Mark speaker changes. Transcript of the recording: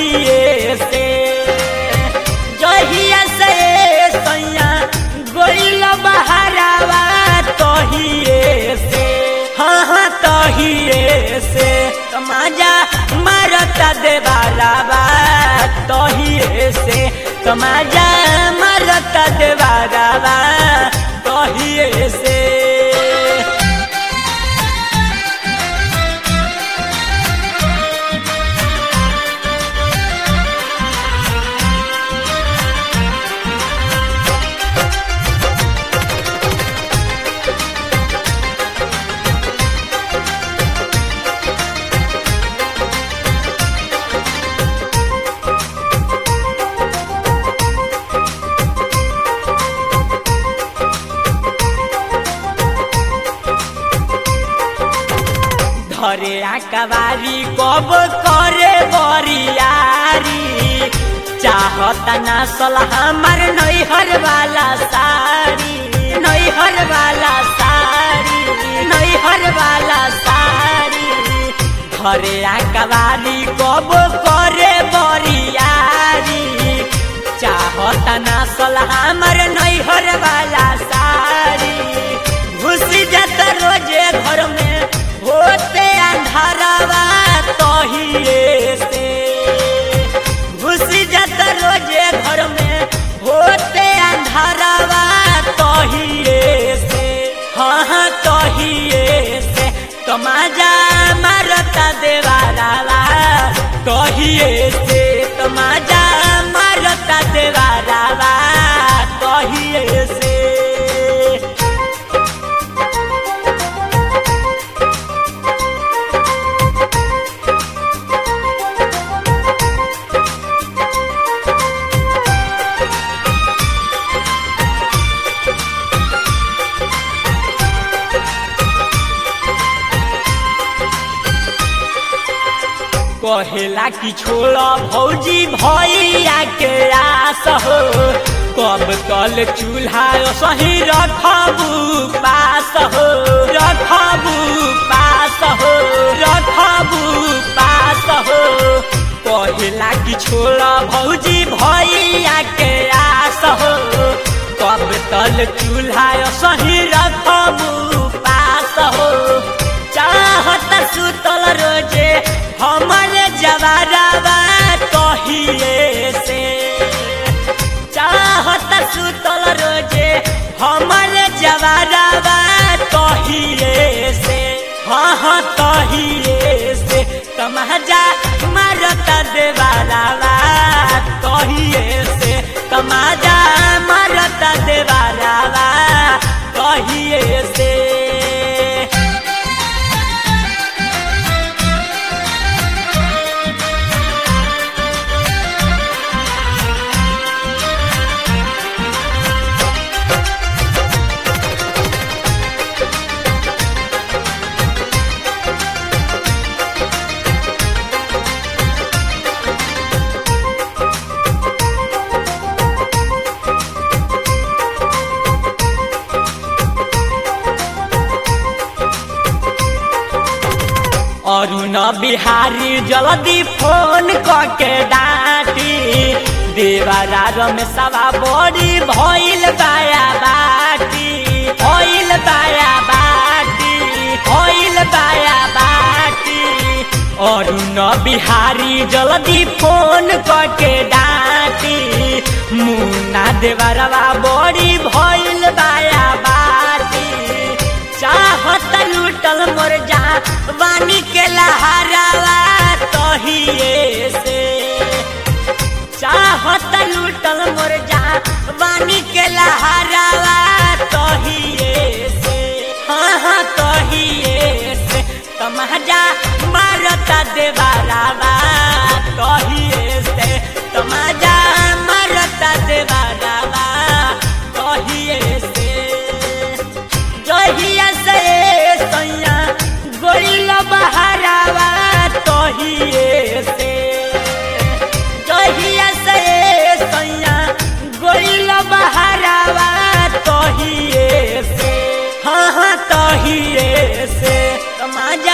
Speaker 1: तहिए से जहिया से सैया गोइल बहरावा तहिए से हाँ हाँ तहिए से तमाजा मारता देवारावा तहिए से तमाजा मारता देवारावा तहिए से धरे आकबारी कब करे बरियारी चाहता ना सलाह हमार नैहर वाला साड़ी नैहर वाला साड़ी नैहर वाला साड़ी धरे आकबारी कब करे बरियारी चाहता ना सलाह हमार नैहर वाला साड़ी घुसी जाता रोजे घर में होते अंधारावा तहिए से घुसी जाता रोजे घर में होते अंधारावा तहिए से हाँ हाँ तहिए से तमाजा मारता देवारावा तहिए से तमाजा मारता देवारावा तहिए से कहेला कि छोड़ भौजी भैया के आस हो कब कल चूल्हा सही रखबू पास हो रखबू पास हो रखबू पास हो कहेला कि छोड़ भौजी भैया के आस हो कब तल चूल्हा सही रखबू पास हो चाहत सुतल रोजे हमर जवारावा कहिए से चाहत सुतल रोजे हमर जवारावा कहिए से हाँ हाँ कहिए से तमाजा मारता देवारावा कहिए से तमाजा मारता देवारावा कहिए से अरुण बिहारी जल्दी फोन करके डांटी देवरा रमेशवा बड़ी भइल बाया बाटी भइल बाया बाटी भइल बाया बाटी अरुण बिहारी जल्दी फोन करके डांटी मुन्ना देवरवा बड़ी भइल बाया बाटी चाहत लूटल मोर जा वानी के लहरावा तहिए से चाहत लूटल मोर जा वानी के लहरावा तहिए से हाँ हाँ तहिए से तमाजा मारता देवारावा तहिए से तमाजा मारता देवारावा तहिए से जहिया से सैया गोइल बहरावा तहिए से जहिया से सैया गोइल बहरावा तहिए से हाँ हाँ तहिए से तमाजा